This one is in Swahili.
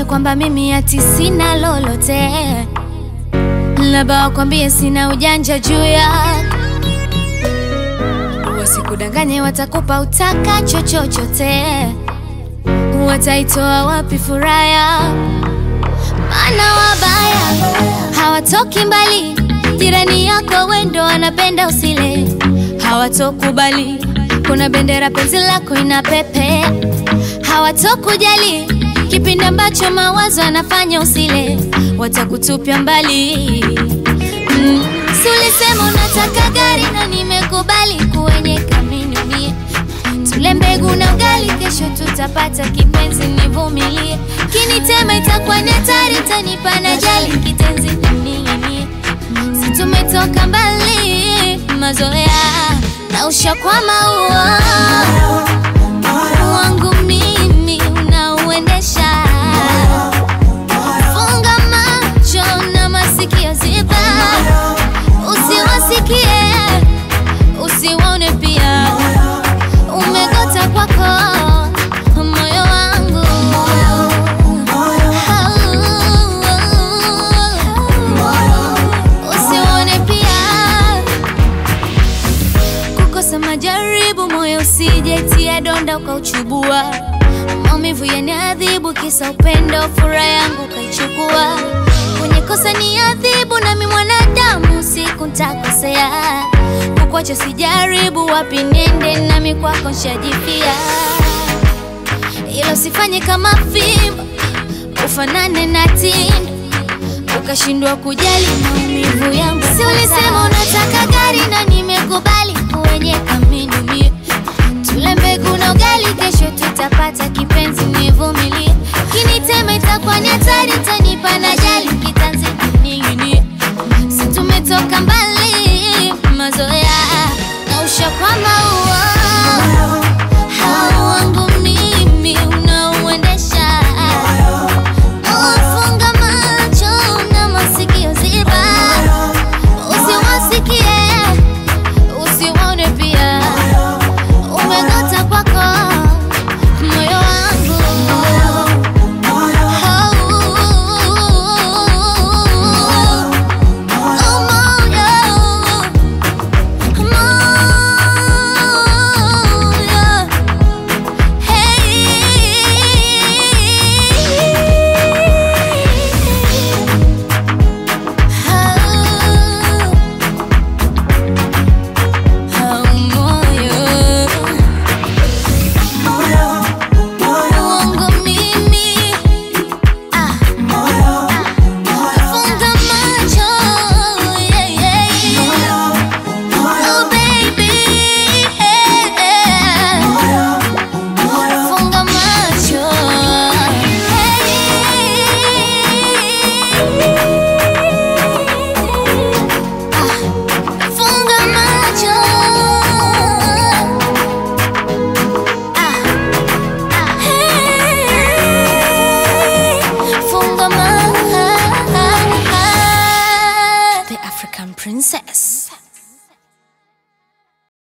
kwamba mimi ati sina lolote, labda wakwambie sina ujanja juu ya wasikudanganye, watakupa utakacho chochote, wataitoa wapi furaha ya maana wabaya hawatoki mbali, jirani yako wendo anapenda usile, hawatokubali kuna bendera penzi lako ina pepe, hawatokujali kipindi ambacho mawazo anafanya usile, watakutupia mbali. Mm. Si ulisema unataka gari na nimekubali kuenyeka minumie tule mbegu na ugali, kesho tutapata kipenzi, nivumilie. Kinitema itakuwa ni hatari, tanipa na jali kitenzi nining'inie. Si tumetoka mbali, mazoea na ushakwama uo wangu mimi unauendesha. Funga macho na masikio ziba, usiwasikie usiwaone pia umegota kwako moyo wangu usione pia kukosa majaribu moyo usijetia donda ukauchubua maumivu yaniadhibu kisa upendo furaha yangu ukaichukua kwenye kosa ni adhibu nami mwanadamu siku ntakosea kukwacha sijaribu wapi nende nami kwako nshajipia ila usifanye kama fimbo ufanane na tindo ukashindwa kujali maumivu